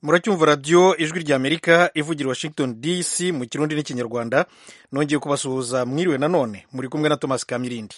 muracyumva radiyo ijwi rya amerika ivugira washington dc mu kirundi n'ikinyarwanda nongeye kubasuhuza mwiriwe nanone muri kumwe na thomas kamirindi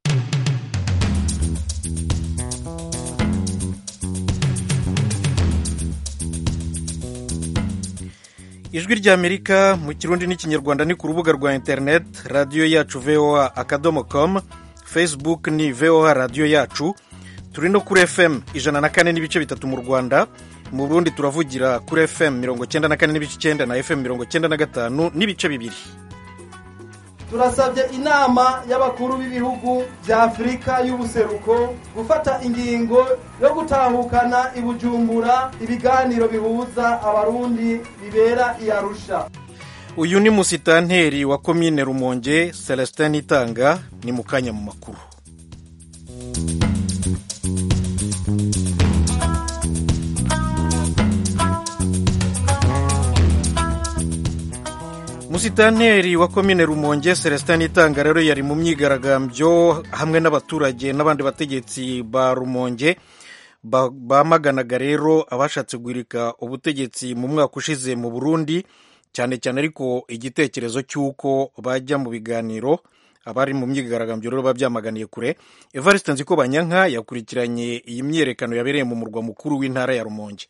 ijwi rya amerika mu kirundi n'ikinyarwanda ni ku rubuga rwa interineti radiyo yacu voa akadomo com facebook ni voa radiyo yacu turi no kuri fm ijana na kane n'ibice bitatu mu rwanda mu burundi turavugira kuri fm mirongo cyenda na kane n'ibice icyenda na fm mirongo cyenda na gatanu n'ibice bibiri turasabye inama y'abakuru b'ibihugu bya afurika y'ubuseruko gufata ingingo yo gutahukana i bujumbura ibiganiro bihuza abarundi bibera i arusha uyu ni musitanteri wa komine rumonge celestin itanga ni mu kanya mu makuru musitanteri wa komine rumonge celestin itanga rero yari mu myigaragambyo hamwe n'abaturage n'abandi bategetsi ba rumonge bamaganaga rero abashatse guhirika ubutegetsi mu mwaka ushize mu burundi cyane cyane ariko igitekerezo cy'uko bajya mu biganiro abari mu myigaragambyo rero babyamaganiye kure evariste nziko banyanka yakurikiranye iyi myiyerekano yabereye mu murwa mukuru w'intara ya rumonge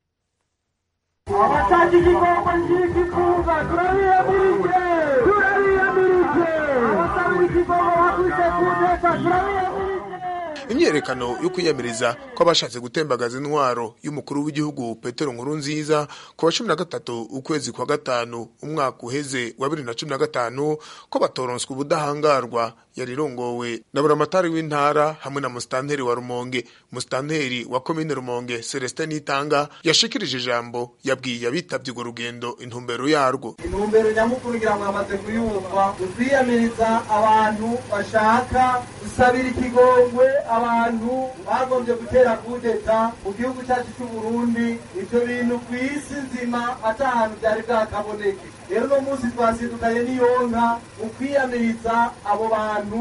abashaka igikombe cy'igikunga turabiyamirije turabiyamirije abasabira igikombe bakubise ku nteko turabiyamirije imyerekano yo kwiyamiriza ko abashatse gutembagaza intwaro y'umukuru w'igihugu petero nkuru nziza ku wa cumi na gatatu ukwezi kwa gatanu umwaka uheze wa bibiri na cumi na gatanu ko batoronswa ubudahangarwa yari irongowe na buramatari w'intara hamwe na musitanteri wa rumonge musitanteri wa komine rumonge celestin nitanga yashikirije ijambo yabwiye abitabye urwo rugendo intumbero yarwo intumbero nyamukuru ngira ngo yamaze kuyumva ukwiyamiriza abantu bashaka gusabira ikigongwe abantu bagombye gutera kudeta mu gihugu cyacu cy'u Burundi ibyo bintu ku isi nzima ata ahantu byari bwakaboneke rero uno munsi twazindukanye n'iyonka mu kwiyamiriza abo bantu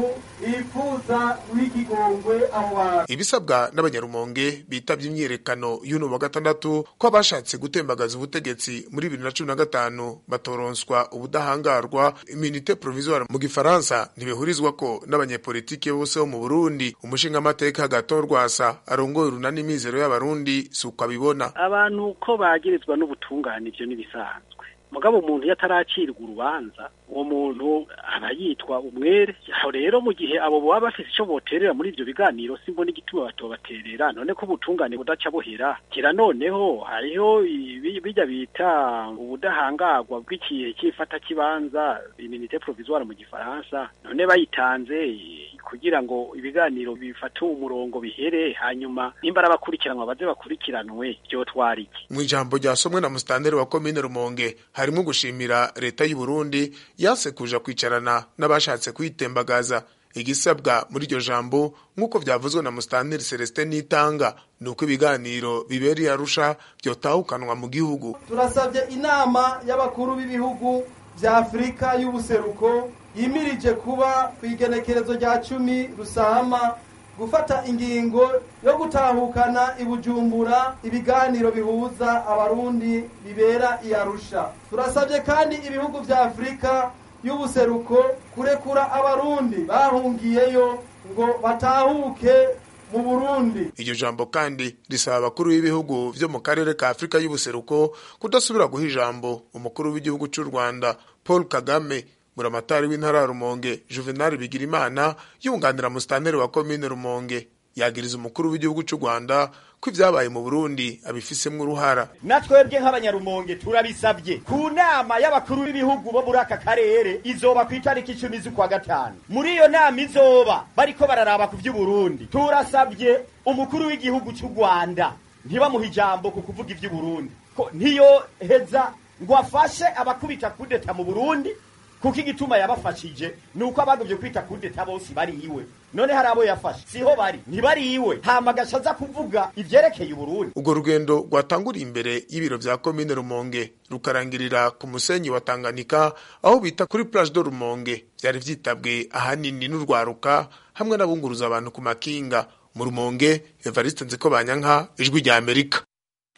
bifuza w'ikigongwe abo bantu ibisabwa n'abanyarumonge bitabye imyiyerekano y'uno wa gatandatu ko abashatse gutembagaza ubutegetsi muri bibiri na cumi na gatanu batoronswa ubudahangarwa iminite provisoire mu gifaransa ntibihurizwa ko n'abanyepolitike bose bo mu burundi umushingamateka gato rwasa arongoye urunani mizero y'abarundi si uko abibona abantu ko bagirizwa n'ubutungane ibyo n'ibisanzwe mugabo umuntu iyo ataracirwa urubanza uwo muntu aba yitwa umwere aho rero mu gihe abo baba bafite icyo boterera muri ibyo biganiro simbona igituma batobaterera none ko ubutungane budaca buhera kira noneho hariho bijya bita ubudahangarwa bw'ikihe cy'ifata kibanza iminite provisoire mu gifaransa none bayitanze kugira ngo ibiganiro bifate umurongo bihere hanyuma nimba abakurikiranwa baze bakurikiranwe byo twariki mu ijambo ryasomwe na musitanteri wa komine rumonge harimo gushimira leta y'u Burundi yase kuja kwicarana n'abashatse kwitembagaza igisabwa muri iryo jambo nk'uko byavuzwe na musitanteri celestin nitanga ni uko ibiganiro bibereye arusha byotahukanwa mu gihugu turasabye inama y'abakuru b'ibihugu bya afurika y'ubuseruko yimirije kuba ku igenekerezo rya cumi rusahama gufata ingingo yo gutahukana i bujumbura ibiganiro bihuza abarundi bibera i arusha turasabye kandi ibihugu bya afurika y'ubuseruko kurekura abarundi bahungiyeyo ngo batahuke mu burundi iryo jambo kandi risaba abakuru b'ibihugu byo mu karere ka afurika y'ubuseruko kudasubira guha ijambo umukuru w'igihugu cy'u rwanda paul kagame buramatari w'intara ya rumonge juvenal bigirimana yunganira musitanteri wa komine rumonge yagiriza umukuru w'igihugu cy'u rwanda ko ibyabaye mu burundi abifisemo uruhara na twebwe nk'abanyarumonge turabisabye ku nama y'abakuru b'ibihugu bo muri aka karere izoba ku itariki icumi z'ukwa gatanu muri iyo nama izoba bariko bararaba ku by'uburundi turasabye umukuru w'igihugu cy'u rwanda ntibamuhe ijambo ku kuvuga iby'uburundi ko ntiyo heza ngo afashe abakubita kudeta mu burundi kuko igituma yabafashije ni uko abagobye kwita kudeta bose bari iwe none hari abo yafashe siho bari ntibari iwe hama aza kuvuga ivyerekeye uburundi urwo rugendo rwatanguriye imbere y'ibiro vya komine rumonge rukarangirira ku musenyi wa tanganyika aho bita kuri plage de rumonge vyari vyitabwe ahanini n'urwaruka hamwe n'abunguruza abantu ku makinga mu rumonge evariste nziko banyanka ijwi rya amerika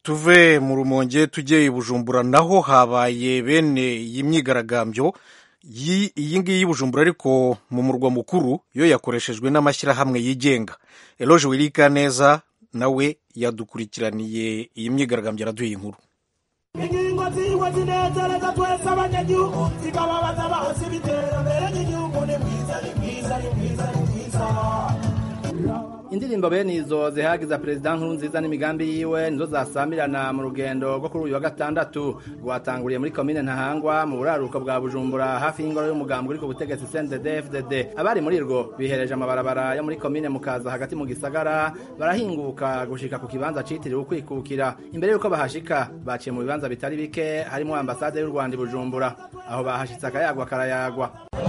tuve mu rumonge tujye i bujumbura naho habaye bene iyi myigaragambyo Yi- iyi ngiyi y'i bujumbura ariko mu murwa mukuru yo yakoreshejwe n'amashyirahamwe yigenga eloge wirika neza nawe yadukurikiraniye iyi myigaragambyo araduha inkuru ingingo ziwe zinezereza twese abanyagihugu zikababaza bahasi b'iterambere ry'igihugu ni bwiza ni bwiza ni bwiza ni bwiza indirimbo bene izo zihagiza perezida nkuru nziza n'imigambi yiwe nizo zasamirana mu rugendo rwo kuri uyu wa gatandatu rwatanguriye muri komine ntahangwa mu buraruko bwa bujumbura hafi y'ingoro y'umugambi uri ku butegetsi cndd fdd abari muri rwo bihereje amabarabara yo muri komine mukaza hagati mu gisagara barahinguka gushika ku kibanza citiriwe ukwikukira imbere y'uko bahashika baciye mu bibanza bitari bike harimo ambasade y'u rwanda i bujumbura aho bahashitse akayagwa karayagwa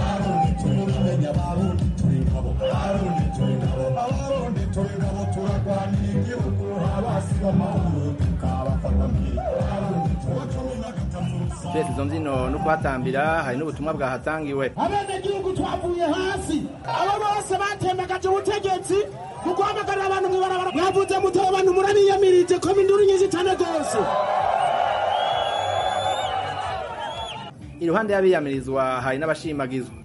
twese izo mbyino no kuhatambira hari n'ubutumwa bwahatangiwe abenegihugu twavuye hasi abo bose batembagaje ubutegetsi mu guhamagarira abantu mw'ibarabara mwavuze muteye abantu murabiyamirije ko induru nyinshi cyane rwose iruhande y'abiyamirizwa hari n'abashimagizwa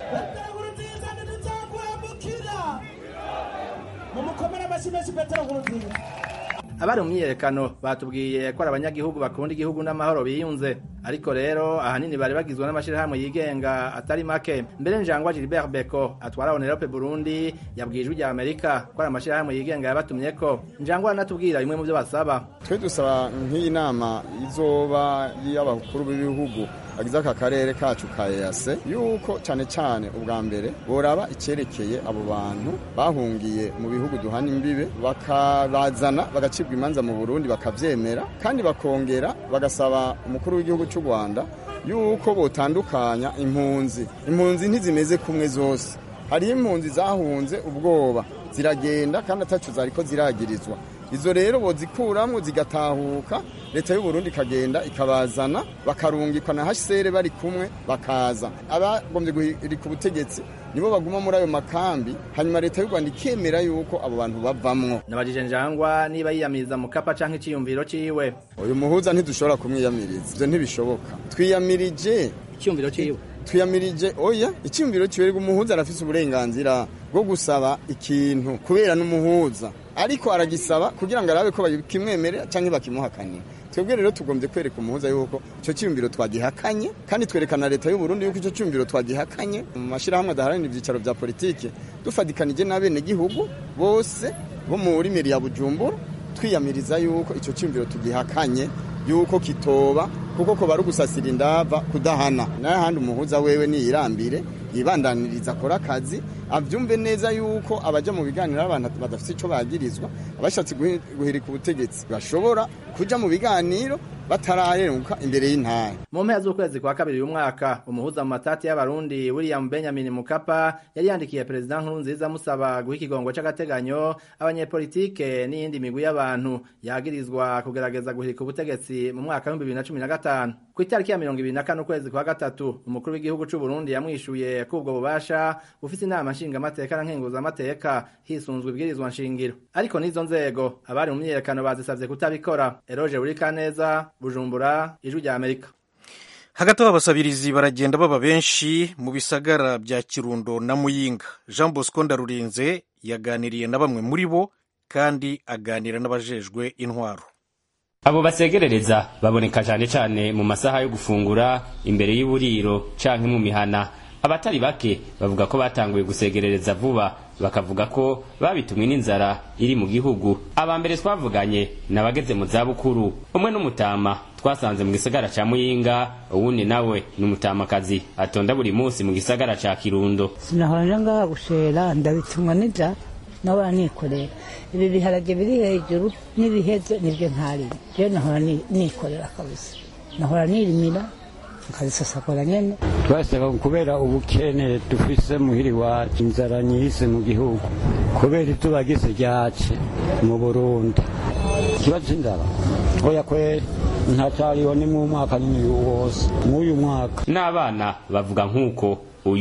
mumukomere amashyi menshi petero nkurunziza abari mu myiyerekano batubwiye ko ari abanyagihugu bakunda igihugu n'amahoro biyunze ariko rero ahanini bari bagizwe n'amashyirahamwe yigenga atari make mbere njangwa gilbert beko atwara onerope burundi yabwiye ijwi rya amerika ko ari amashyirahamwe yigenga yabatumye ko njangwa aranatubwira bimwe mu byo basaba twe dusaba nk'iyi nama izoba y'abakuru b'ibihugu bagize aka karere kacu ka EAC yuko cyane cyane ubwa mbere boraba icyerekeye abo bantu bahungiye mu bihugu duhana imbibe bakabazana bagacibwa imanza mu Burundi bakavyemera kandi bakongera bagasaba umukuru w'igihugu cy'u Rwanda yuko botandukanya impunzi impunzi ntizimeze kumwe zose hariho impunzi zahunze ubwoba ziragenda kandi atacu zariko ziragirizwa izo rero bozikuramwo zigatahuka leta y'u Burundi ikagenda ikabazana bakarungikwa na HCR bari kumwe bakaza abagombye guhirika ubutegetsi nibo baguma muri ayo makambi hanyuma leta y'u Rwanda ikemera yuko abo bantu bavamwo nabajije njangwa niba yiyamiriza mu kapa canke iciyumviro ciwe uyu muhuza ntidushobora kumwiyamiriza ivyo ntibishoboka twiyamirije iciyumviro ciwe twiyamirije oya icyumviro kiberwa umuhuza arafise uburenganzira bwo gusaba ikintu kubera n'umuhuza ariko aragisaba kugira ngo arabe ko bakimwemerera cyangwa bakimuhakanira twebwe rero tugombye kwereka umuhuza yuko icyo cyumviro twagihakanye kandi twerekana leta y'u Burundi yuko icyo cyumviro twagihakanye mu mashyirahamwe adaharanira ibyicaro bya politiki dufatikanije n'abenegihugu bose bo muri meri ya bujumbura twiyamiriza yuko icyo cyumviro tugihakanye yuko kitoba kuko ko bari gusasira indava kudahana n'ahandi umuhuza wewe niyirambire yibandaniriza akora akazi abyumve neza yuko abaja mu biganiro abantu badafite icyo bagirizwa abashatse guhirika ubutegetsi bashobora kuja mu biganiro bataraheruka imbere y'intara mu mpera z'ukwezi kwa kabiri uyu mwaka umuhuza mu matati y'abarundi william benjamin mukapa yari yandikiye perezida nkurunziza amusaba guha ikigongo c'agateganyo abanyepolitike n'iyindi migwi y'abantu yagirizwa kugerageza guhirika ubutegetsi mu mwaka w'ibihumbi bibiri na cumi na gatanu ku itariki ya mirongo ibiri na kane ukwezi kwa gatatu umukuru w'igihugu c'u burundi yamwishuye ko ubwo bubasha bufise inama nshingamateka na nkenguzamateka hisunzwe ibwirizwa nshingiro ariko n'izo nzego abari mu myiyerekano bazisavye kutabikora eroge burikaneza bujumbura ijwi rya amerika hagati aho abasabirizi baragenda baba benshi mu bisagara bya kirundo na muyinga jean bosco ndarurinze yaganiriye na bamwe muri bo kandi aganira n'abajejwe intwaro abo basegerereza baboneka cyane cyane mu masaha yo gufungura imbere y'uburiro canke mu mihana abatari bake bavuga ko batanguye gusegerereza vuba bakavuga ko babitumwe n'inzara iri mu gihugu aba mbere twavuganye n'abageze mu zabukuru umwe n'umutama twasanze mu gisagara ca muyinga uwundi nawe ni umutamakazi atonda buri munsi mu gisagara ca kirundo sinahora ngaha gushera ndabitumwa n'inzara nahora nikorera ibi biharage biri hejuru n'ibiheze nibyo ntariye rero nahora nikorera kabisa nahora nirimira nkabisasagura nyene twasaba kubera ubukene dufise muhiri wacu inzara nyihise mu gihugu kubera izuba gise ryace mu burundi ikibazo c'inzara oya kweri ntacariho ni mu mwaka nyine wose mw'uyu mwaka n'abana bavuga nk'uko uyu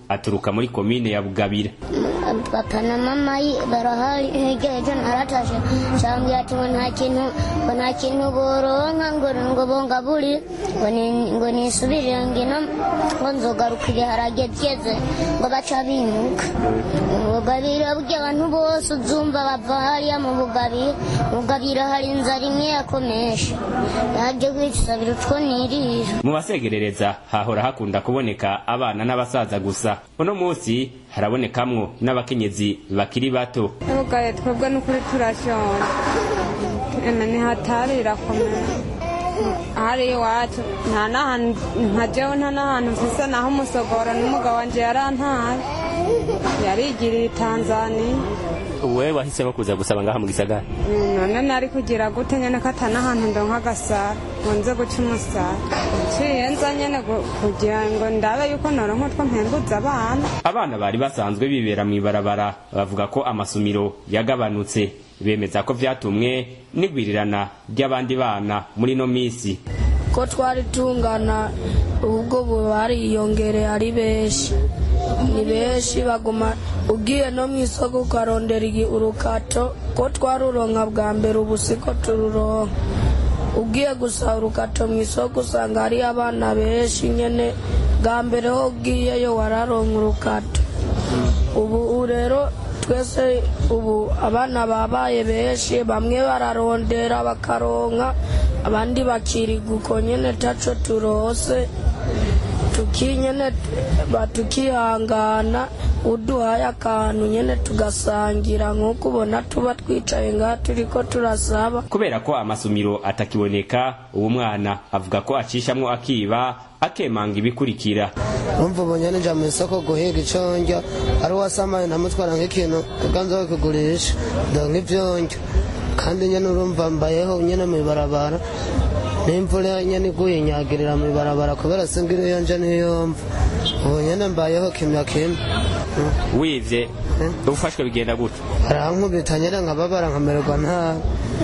aturuka muri komine ya bugabira papa na mama yi- barahari hirya ejo naratashe cambwira ati ngo nta kintu ngo nta kintu boronka ngo ngo bongaburi ngo ni- ngo nisubirire ngino ngo nzogaruka ibiharage byeze ngo baca bimuka ubugabira bw'abantu bose uzumva bava hariya mu bugabira mu bugabira hari inzara imwe yakomesha yaje kwisabira utwo nirira mu basegerereza hahora hakunda kuboneka abana n'abasaza gusa uno munsi harabonekamwo n'abakenyezi bakiri bato ugaye twebwe n'ukuri turashonje eme ntihatari irakomeye hari iwacu nta n'ahantu nka jewe nta n'ahantu mfise naho umusogoro n'umugabo wanje yarantaye yarigiriye i tanzaniya wewe wahisemo kuza gusaba ngaha mu gisagara Mm, none nari kugira gute nyene ko ata n'ahantu ndonka agasara ngo nze guca umusara nciye nza nyene gu- kugira ngo ndabe yuko noronka utwo mpembuza abana abana bari basanzwe bibera mu ibarabara bavuga ko amasumiro yagabanutse bemeza ko vyatumwe n'igwirirana ry'abandi bana muri no misi ko twari tungana ubwo ubu bariyongereye ari benshi ni benshi baguma ugiye no mu isoko ukarondera igi- urukato ko twaruronka bwa mbere ubu siko tururonka ugiye gusaba urukato mu isoko usanga hari abana benshi nyene bwa mbere ho ugiyeyo wararonka urukato ubu ubu rero twese ubu abana babaye benshi bamwe bararondera bakaronka abandi bakiriga uko nyene taco turose tukinyene ba- tukihangana uduhaye akantu nyene tugasangira nk'uko ubona tuba twicaye ngaha turiko turasaba kubera ko amasumiro atakiboneka uwo mwana avuga ko acishamwo akiba akemanga ibikurikira umva ubonye nija mu isoko guhiga ico ndya ari uwasamaye ntamutwara nk'ikintu kuganza we kugurisha ndonka ivyo ndya kandi nyene urumva mbayeho nyene mw'ibarabara n'imvura nyene iguye inyagirira mw'ibarabara kubera singira iyo nje niyo mva ubu nyene mbayeho kimya kimwe wivye ufashwe bigenda gute barankubita nyene nkababara nkamererwa nabi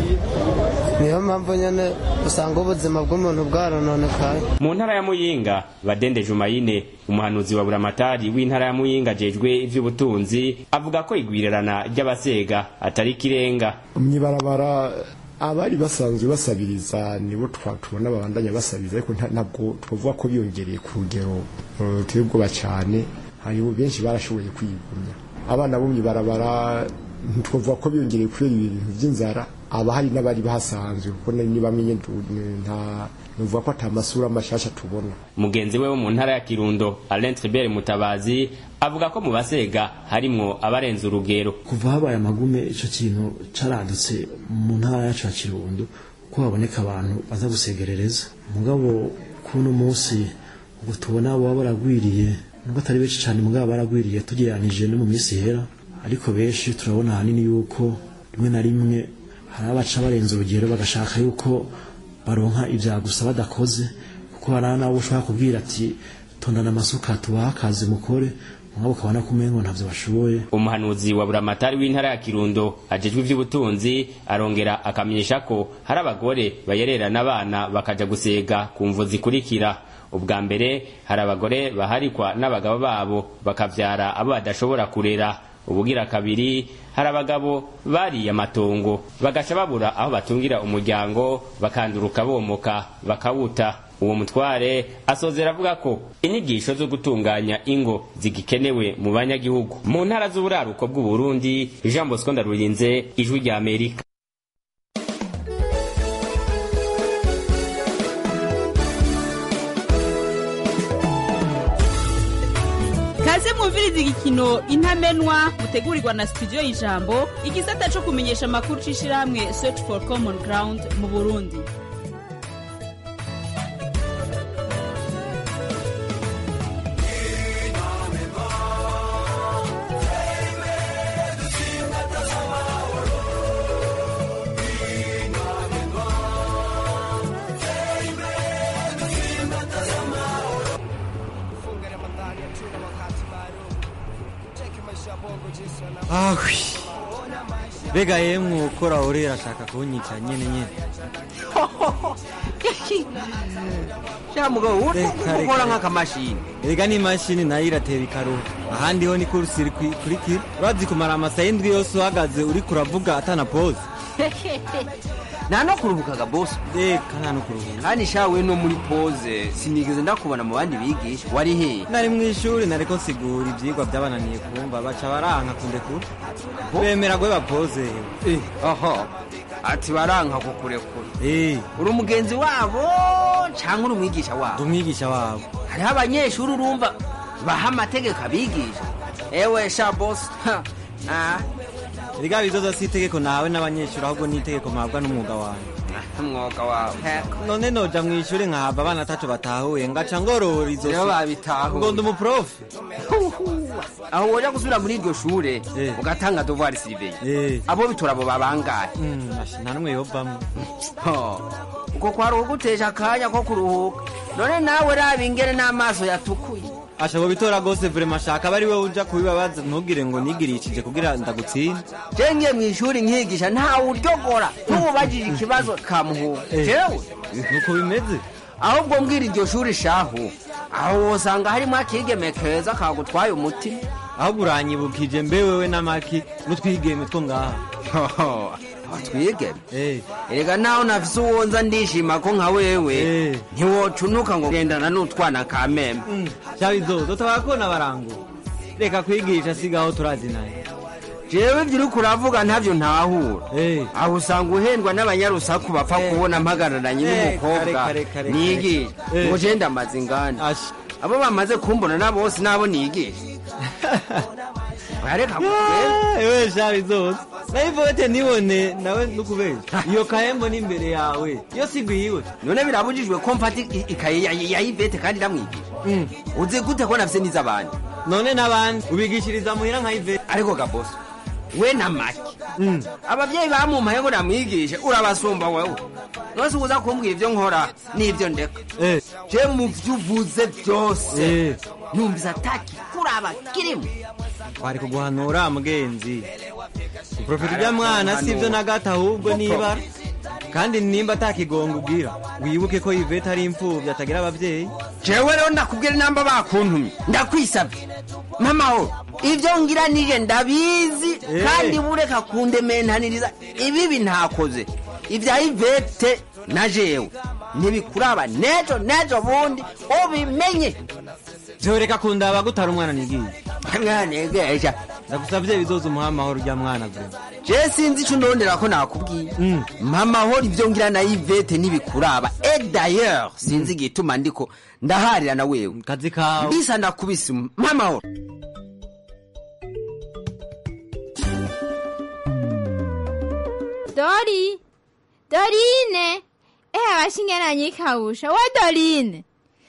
niyo mpamvu nyene usanga ubuzima bw'umuntu bwarononekaye mu ntara ya muyinga badende jumayine umuhanuzi wa buramatari w'intara ya muyinga ajejwe ivy'ubutunzi avuga ko igwirirana ry'abasega atari ikirenga mwibarabara abari basanzwe basabiriza nibo twa- tubona babandanya basabiriza ariko nta- ntabwo twavuga ko biyongereye ku rugero eh, ruteye ubwoba cyane hariho benshi barashoboye kwigumya abana bo mwibarabara ntitwavuga ko biyongereye kubera ibintu by'inzara aba hari n'abari bahasanzwe kuko ni ni bamwe nyene tu- nta nuvuga ko ata masura mashasha tubona mugenzi we wo mu ntara ya kirundo alain tribert mutabazi avuga ko mu basega harimwo abarenze urugero kuva habaye amagume icyo kintu caradutse mu ntara yacu ya kirundo ko haboneka abantu baza gusegerereza mugabo kuno munsi ubwo tubona baba baragwiriye nubwo atari benshi cyane mugabo baragwiriye tugereranije no mu minsi ihera ariko benshi turabona ahanini yuko rimwe na rimwe hari abaca barenze urugero bagashaka yuko baronka ibya gusa badakoze kuko hari n'abo ushobora kubwira ati tondana amasuka tubahe akazi mukore mugabo ukabona ko umengo ntavyo bashoboye umuhanuzi wa buramatari w'intara ya kirundo ajejwe ivy'ubutunzi arongera akamenyesha ko hari abagore bayererana abana bakaja gusega ku mvu zikurikira ubwa mbere hari abagore baharikwa n'abagabo babo bakavyara abo badashobora kurera ubugira kabiri hari abagabo bariye amatongo bagaca babura aho batungira umuryango bakanduruka bomoka bakawuta uwo mutware asozera avuga ko inyigisho zo gutunganya ingo zigikenewe mu banyagihugu mu ntara z'uburaruko bw'uburundi jean bosco ndarurinze ijwi rya amerika kaze mwumviriza igikino intamenwa mutegurirwa na studio y'ijambo igisata co kumenyesha amakuru c'ishirahamwe search for common ground mu burundi ahwi mbega yemwe ukora urera ashaka kunyica nyene nyene sha mugabo Reka, ukora reka. nk'akamashini erega n'imashini nayo iratera ikaruha ahandi ho ni kurusiri kurikira urazi kumara amasaha indwi yose uhagaze uriko uravuga atana pose nta no kuruhukaga bosi reka nta no kuruhuka kandi shawe no muri pose sinigeze ndakubona mu bandi bigisha wari hehe nari mu ishuri nariko nsigura ivyigwa vyabananiye kumva baca baranka kundekura bemera gwe bapoze aha ati baranka kukurekura Eh, uri umugenzi wabo cyangwa uri umwigisha wabo umwigisha wabo hariho abanyeshuri urumva baha amategeko abigisha ewe sha bosi ha, ah, erega bizoza si itegeko nawe n'abanyeshuri ahubwo ni itegeko mpabwa n'umwuga wawe umwuga wawe none noja mu ishuri nkahava abana atatu batahuye ngaca ngorora izo Nibo babitahuye. ngo ndi umuprofe aho woja gusubira muri iryo shure ugatanga devoir surveille abo bitora abo babangaye nta n'umwe yovamwo uko kwari ugutesha akanya ko kuruhuka none nawe raba ingene n'amaso yatukuye ashobora bitora rwose vrema shaka aba ari we uja kubibabaza ntugire ngo nigirishije kugira ndagutsinde je ngiye mu ishuri nkigisha ntawe uryogora ntububajije ikibazo kamuhuka Eh. jewe nuko bimeze ahubwo mbwira iryo shuri shahu aho wosanga harimo akigeme keza kagutwaye umutima ahubwo uranyibukije mbe wewe n'amaki n'utwigeme two ngaha twigeme erega naho nafise uwonza ndishima ko nka wewe ntiwocunuka ngo gendana n'utwana ka meme cyabizozo tabakona barango reka kwigisha sigaho turazinanye jewe ibyo uriko uravuga ntavyo ntahura aho usanga uhendwa n'abanyarusaku bapfa kubona mpagararanye Eh, n'umukobwa kare, kare, kare, nigisha kare. ngo je ndamaze inganda abo bamaze kumbona na bose nabo nigisha areka ewe shabizozo nayivote nibone nawe nukubesha iyo kahembo ni imbere yawe iyo sigwiwe none birabujijwe ko mfata i- ikaye ya- ya ivete kandi ndamwigisha uzi gute ko nafise n'iz'abandi none n'abandi ubigishiriza muhira nka ivete ariko gabosi we na make abavyeyi bamumpaye ngo namwigishe urabasumba wewe nose uza kumbwira ivyo nkora n'ivyo ndeka je mu vyo uvuze vyose numvise ataki kuraba kirimo twari kuguhanura mugenzi uprofita ujya mwana sivyo na gato ahubwo nibara kandi nimba atakigongo ugira wibuke ko ivete ari imfuvyi atagira abavyeyi jewe rero ndakubwira inamba bakuntumye ndakwisabye mamaho ivyo ngira nije ndabizi Eh. kandi bureka kundementaniriza ibibi ntakoze ivya ivete na jewe ntibikuraba nejo nejo bundi ubimenye vyoreka kundaba gutara umwana nigiye mwanegesha ndagusavye bizoza umuha amahoro ujya mwana vure je sinzi ico ndondera ko nakubwiye mamahoro ivyo ngira na ivete ntibikuraba e d'ailleurs sinzi igituma ndiko ndaharira na wewe kazi kawe mbisa ndakubise mamahoro Dori, Dorine, eh abashingeranye ikawusha wa Dorine.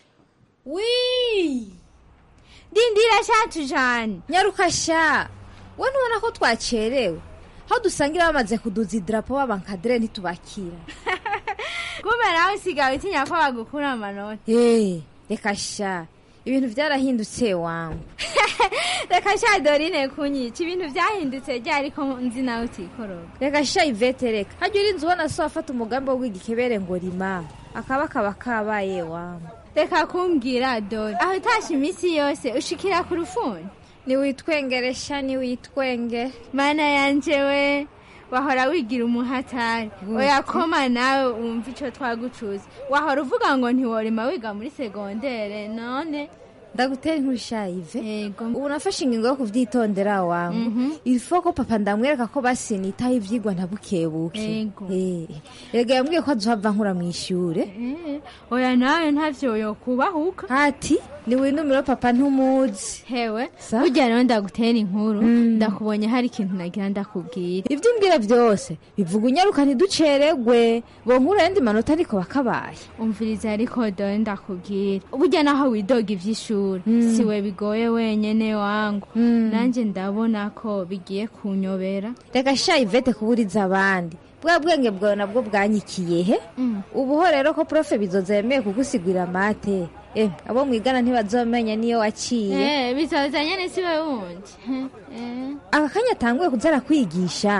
Wi. Dindira shatu jane. nyaruka sha we ntubona ko twacerewe aho dusangira bamaze kuduza idarapo b'abankadire ntitubakira Kumbe nawe usigaye utinya ko bagukura amanota. Eh, reka sha ibintu byarahindutse wangu Reka sha Dorine kunyica ibintu byahindutse ryari ko nzi nawe utikoroga. reka sha ivete reka hajya urinze ubona so afata umugambi wo kwiga ikebere ngo rima akaba kaba kabaye wangu Reka kumbwira Dori. Aho utashe iminsi yose ushikira ku rufuni. niwitwengere sha niwitwenge Mana yanje we. wahora wigira umuhatari oya koma nawe wumva ico twagucuza wahora uvuga ngo ntiworima wiga muri segondere none ndagutera inkuru shayive ubu nafashe ingingo yo kuvyitondera wangu ilfo ko papa ndamwereka ko basinitaho ivyigwa ntabukebuke Eh, erega yambwiye ko azohava nkura mw'ishure Eh, oya nawe ntavyo yokubahuka ati niwinumiro papa ntumuzi hewe burya rero ndagutera inkuru ndakubonye hari ikintu nagira ndakubwira ivyo umbwira vyose bivuga unyaruka ntiduceregwe bonkura yandi manota ariko bakabaye umviriza ariko dore ndakubwira burya naho widoga ivy'ishuri siwe bigoye wenyene wangu nanje ndabona ko bigiye kunyobera reka sha ivete kuburiza abandi bwa bwenge bwawe nabwo bwanyikiye he ubuho rero ko profe bizoza yemeye kugusigurira mate eh abo mwigana ntibazomenya niyo waciye Eh, bizoza nyene siwe wundi Eh. aka kanya atanguye kuza arakwigisha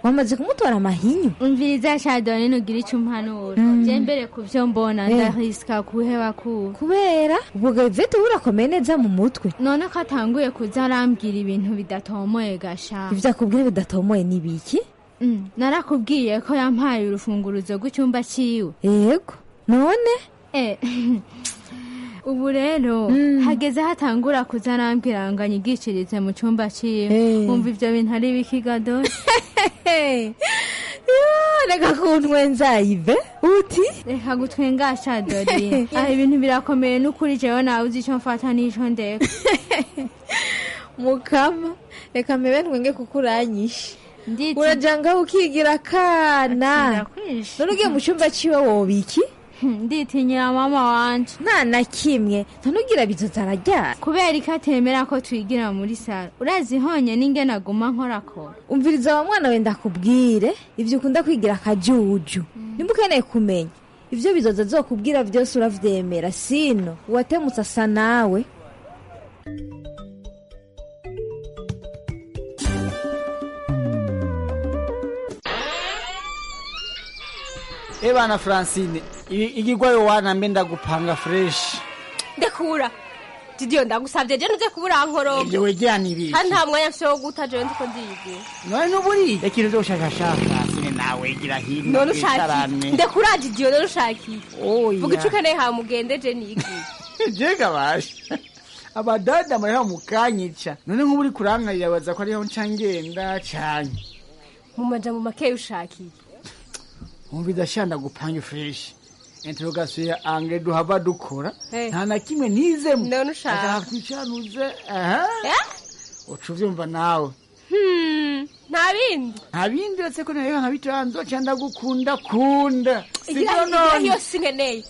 wamaze kumutora amahinyu umviriza shadoni nugira icyo umpanura je mbere ku byo mbona Eh. ndahisika kuheba kuba kubera ubwo gavete urakomeye neza mu mutwe none ko atanguye kuza arambwira ibintu bidatomoye gasha ivyo akubwira bidatomoye ni biki Mm, narakubwiye ko yampaye urufunguruzo rw'icyumba cyiwe yego none Eh, ubu rero hageze hatangura kuza arambwira ngo anyigishirize mu cyumba cyiwe Eh. wumva ibyo bintu ari bikigado reka kuntwenzayive uti reka gutwengasha dori aha ibintu birakomeye n'ukuri jewe nawe uzi icyo mfata n'icyo ndeka mukama reka mebe ntwenge kuko uranyishe urajanga ukigira akana none ugiye mu cyumba ciwe wobiki nditinyira mama wanje nta na kimwe ntanugira bizoza araryara kubera ko atemera ko twigira muri saro urazi honye n'inge naguma nkorakora umviriza wa mwana we ndakubwire ivyo ukunda kwigira akajuju nimba ukeneye kumenya ivyo bizoza azokubwira vyose uravyemera sino uwatemutse asa nawe ebana francine i- igigwayo wanambe ndagupanga fresh ndekura didiyo ndagusabye je nuze kubura nkorogo ibyo wejyana ibiki kandi nta mwanya mfise wo guta jewe ndiko ndiyigira none n'uburi ikintu cyo gushakashaka francine nawe gira hino none ushaka wicarane. iki ndekura didiyo none ushaka iki Oya. vuga ico ukeneye ha mugende je nigiye jega basha abadada muriho mukanyica none nk'ubu uri kurankarira baza ko ariho nca ngenda cane mu majambo makeya ushaka iki umviza shanda gupange fresh interrogation ya ange duhava dukora Eh. nta na kimwe nizemo none ushaka twicanuze aha uca uvyumva nawe Hmm, nta bindi nta bindi uretse ko nareka nkabitanzo ca ndagukunda kunda sibyo igira none yose nkeneye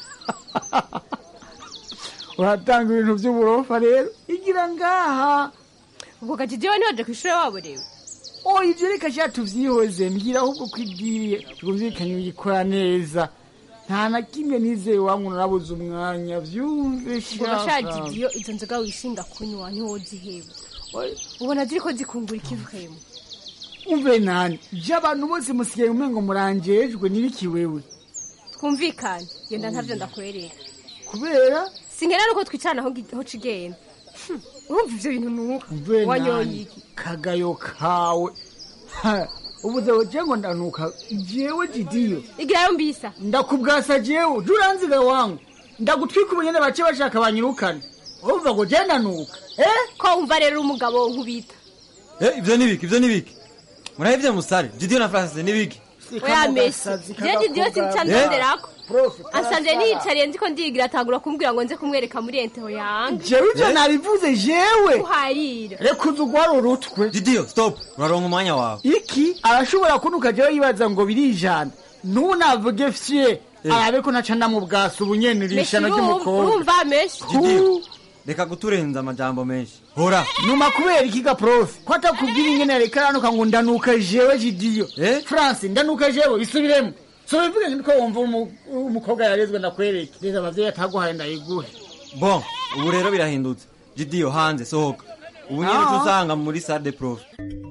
uratanga ibintu vy'uburofa rero igira ngaha ubwo gaji jewe ntiwaje kw'ishure waborewe oh ivyo reka sha tuvyihoze mbwira ahubwo kwibwiriye twumvikanye uyikora neza nta na kimwe nizeye wangu narabuze umwanya vyumve ubwo gashaje didiyo izo nzoga wishinga kunywa ntiwoziheba ubona ziriko zikungura ikivuyemo umve nani je abantu bose musigaye umengo murangejwe nibiki wewe twumvikane genda ntavyo ndakwereka kubera sinkera nuko twicarana aho gi- aho cigenda Hmm, urumva ivyo bintu nuka umve wanyoye nani iki kagayo kawe Ha, ubuze woje ngo ndanuka jewe didiyo igirayo mbisa ndakubwasa jewe juranziga wangu ndagutwika ubunyene bace bashaka banyirukane urumva ngo je ndanuka eh ko wumva rero umugabo nkubita Eh, ivyo ni biki ivyo ni biki murahevye musare didiyo na francis ni biki oya mesi je didiyo sinca ndonderako asanze niyicariye nziko ndiyigira atangura kumbwira ngo nze kumwereka muri enteho yange jewe ivyo nabivuze jewe uharira reka uzi ugwara urutwe didiyo stop uraronka umwanya wawe iki arashobora kunuka jewe yibaza ngo birijana n'ubu navuge fye arabe ko naca ndamubwasa ubunyene irishano ry'umukobwa urumva mesi didiyo reka guturenza amajambo menshi hora numa kubera ikiga profe ko atakubwira ingene yareka aranuka ngo ndanuka jewe jidiyo france ndanuka jewe bisubiremo so bivuge ngo ko wumva umu- umukobwa yarezwe ndakwereke reza abavyeyi ataguhaye ndayiguhe bon ubu rero birahindutse didiyo hanze sohoka ubu nyene Ah. usanga muri salle de prof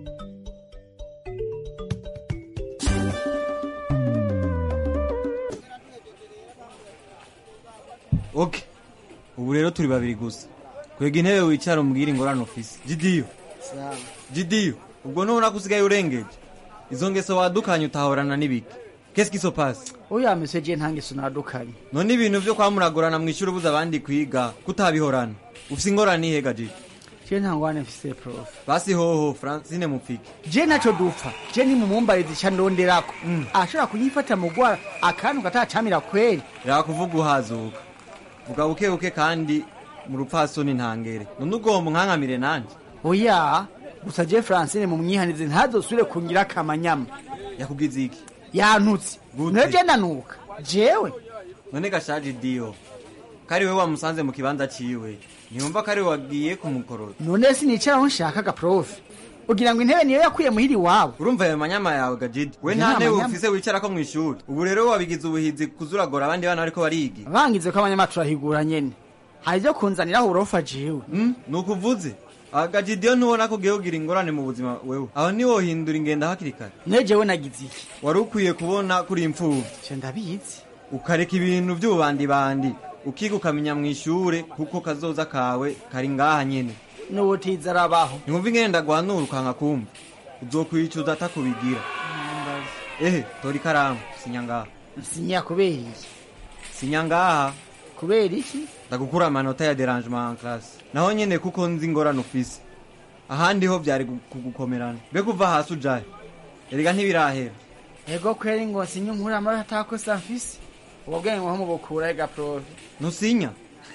ok ubu rero turi babiri gusa kwega intebe wicara umbwire ingorane ufise didiyo didiyo ubwo nubona ko usigaye urengeje izo ngeso wadukanye utahorana n'ibiki qu'est-ce qui se passe oya mese je nta ngeso nadukanye none ibintu vyo kwamuragorana mw'ishuri ubuza abandi kwiga kutabihorana ufise ingorane ihega jiji je nta ngwane mfise profe basi hoho francine mupfike je naco dupfa je ni mumumbarizi ca ndonderako ashobora kunyifata mugwara akantu katacamira kweri yakuvuga uhazuka vuga buke buke kandi mu rupfasoni ntangere none ugomba unkankamire nanje oya gusa je francine mumwihanize ntazosubire kungira akamanyama yakugize iki yantutse neje ndanuka jewe none gashaje diyo kari we wamusanze mu kibanza ciwe ntiyumva ko ari we wagiye kumukorora none sinicara aho nshakaga profe ugira ngo intebe niyo yakuye muhiri iwabo urumva ayo manyama yawe gajidi we Nta nta ntebe manyama. ufise wicarako mw'ishuri ubu rero wabigize ubuhizi kuzuragora abandi bana bariko bariga bangize ko abanyamacu bahigura nyene hari ivyo kunzaniraho uburofa jewe nuko uvuze agajidiyo ntubona ko ugiye kugira ingorane mu buzima wewe aho ntiwohindura ingendo hakiri kare nejewe nagize iki wari ukwiye kubona kuri imfubyi je ndabizi ukareka ibintu by'ububandibandi ukiga ukamenya mu ishure kuko kazoza kawe kari ngaha nyene n'ubutiza arabaho ntiwumva ingenda guhanura ukanga kumva uzokwicuza atakubigira ehe tora ikaramu sinya ngaha sinya kubera iki sinya ngaha kubera iki ndagukura amanota ya derangement en classe naho nyene kuko nzi ingorane ufise ahandi ho vyari gu- kugukomerana mbe kuva hasi ujahe erega ntibirahera ego kweri ngo sinye nkura amara atakosa mfise ubwo bwenge nko mubukura ega profe ntusinya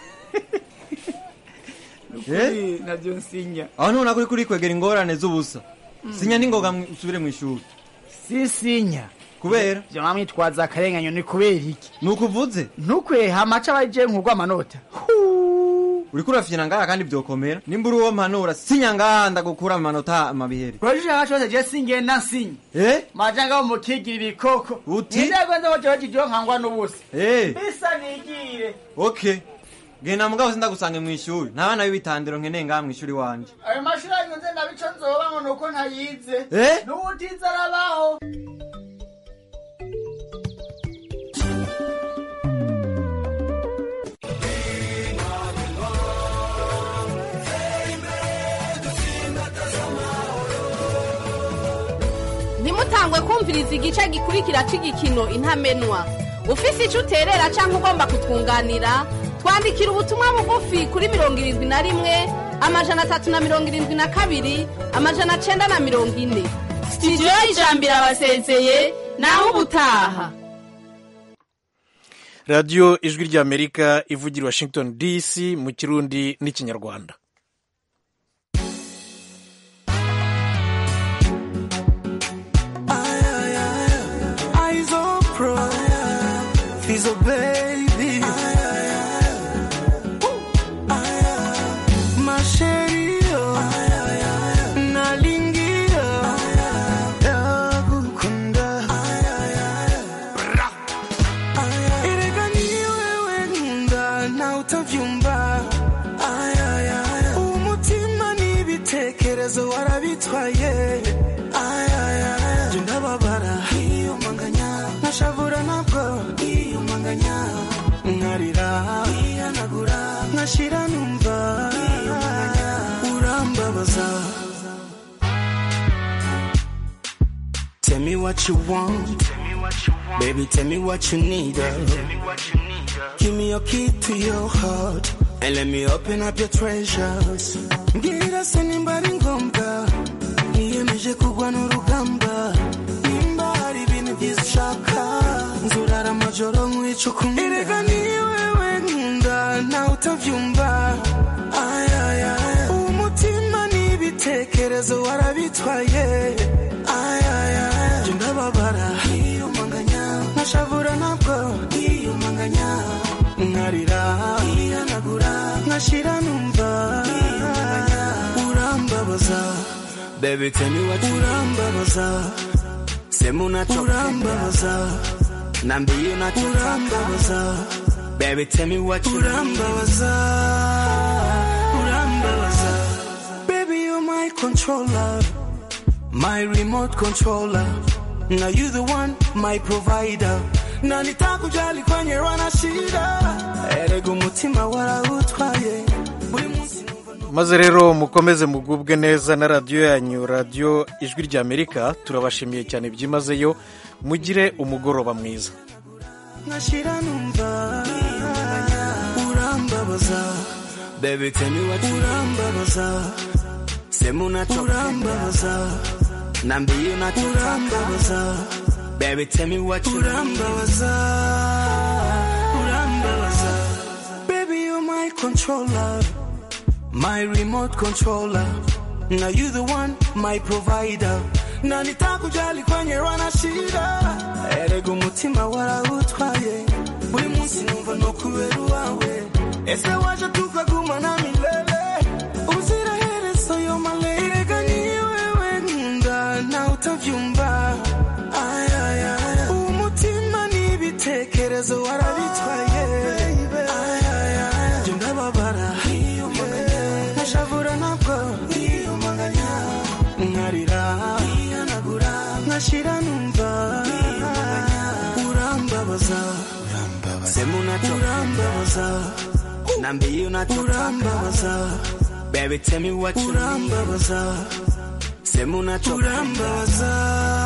Nukuri navyo nsinya aho ntubona kuri kuri kwegera ingorane z'ubusa sinya n'ingoga mwi- usubire mu ishuri sisinya kubera vyo mwamwitwaza akarenganyo ni kubera iki nukuvuze ntukweha amaca abaje nkugwa amanota uriko urafyina ngaha kandi vyokomera nimba uri uwo mpanura sinya ngaha ndagukura amanota amabihere rwajije nka cose je singenda nsinya eh majanga wo mukigira ibikoko Uti? nindego nzo jewe jidiyo nkangwa n'ubusa eh bisa nigire okay genda mugabo sindagusange mu ishuri nta bana b'ibitandiro nkeneye ngaha mu ishuri wanje ayo mashuri anyuze ndabico nzoba ngo nuko ntayize Eh? n'ubutiza arabaho ntimutangwe kumviriza igice gikurikira cy'igikino intamenwa ufise icyo uterera cyangwa ugomba kutwunganira twandikira ubutumwa bugufi kuri mirongo irindwi na rimwe amajana atatu na mirongo irindwi na kabiri amajana cyenda na mirongo ine sitidiyo y'ijambo irabasezeye naho ubutaha radiyo ijwi ry'amerika ivugira i washington dc mu kirundi n'ikinyarwanda Eyes on pro, Fizzle baby. My sherry, nalingia, yakukunda. Erega ni wewe nkunda, na utavyumva. Umutima n'ibitekerezo warabitwaye. Jye ndababara nkiyumanganya nkashavura nabwo nkiyumanganya nkarira nkihanagura nkashira numva urambabaza Tell me what you want Baby tell me what you need uh. Give me your key to your heart And let me open up your treasures Mbwira se nimba ari ngombwa niyemeje kugwa n'urugamba nimba hari ibintu byiza ushaka nzurara amajoro nkwica ukunda erega ni wewe nkunda nawe utavyumva Ay, ay, ay. umutima n'ibitekerezo warabitwaye Ay, ay, ay. Jye ndababara nkiyumanganya nkashavura nabwo nkiyumanganya nkarira nkihanagura nkashira numva urambabaza Baby, tell me what you urambabaza sema unachopenda urambabaza nambie unachotaka urambabaza Baby, tell me what you urambabaza urambabaza Baby, you're my controller my remote controller now you the one my provider na nitakujali kwenye wana shida erega umutima warawutwaye buri munsi maze rero mukomeze mugubwe neza na radiyo yanyu radiyo ijwi ry'amerika turabashimiye cyane byimazeyo mugire umugoroba mwiza nkashira numva urambabaza baby tell me what you urambabaza sema unachopenda urambabaza nambie unachotaka urambabaza baby tell me what you urambabaza urambabaza baby you're my controller my remote controller now you the one my provider na nitakujali kwenye wana shida erega umutima warawutwaye buri munsi numva no kubera uwawe ese waje tukagumana milele uziraherezo yo male erega ni wewe nkunda nawe utavyumva Ay, ay, ay. umutima n'ibitekerezo warabitwaye Ay, ay, ay. Jye ndababara nkashavura nabwo unachorambabaza nambie unachorambabaza baby tell me what you urambabaza sema unachorambabaza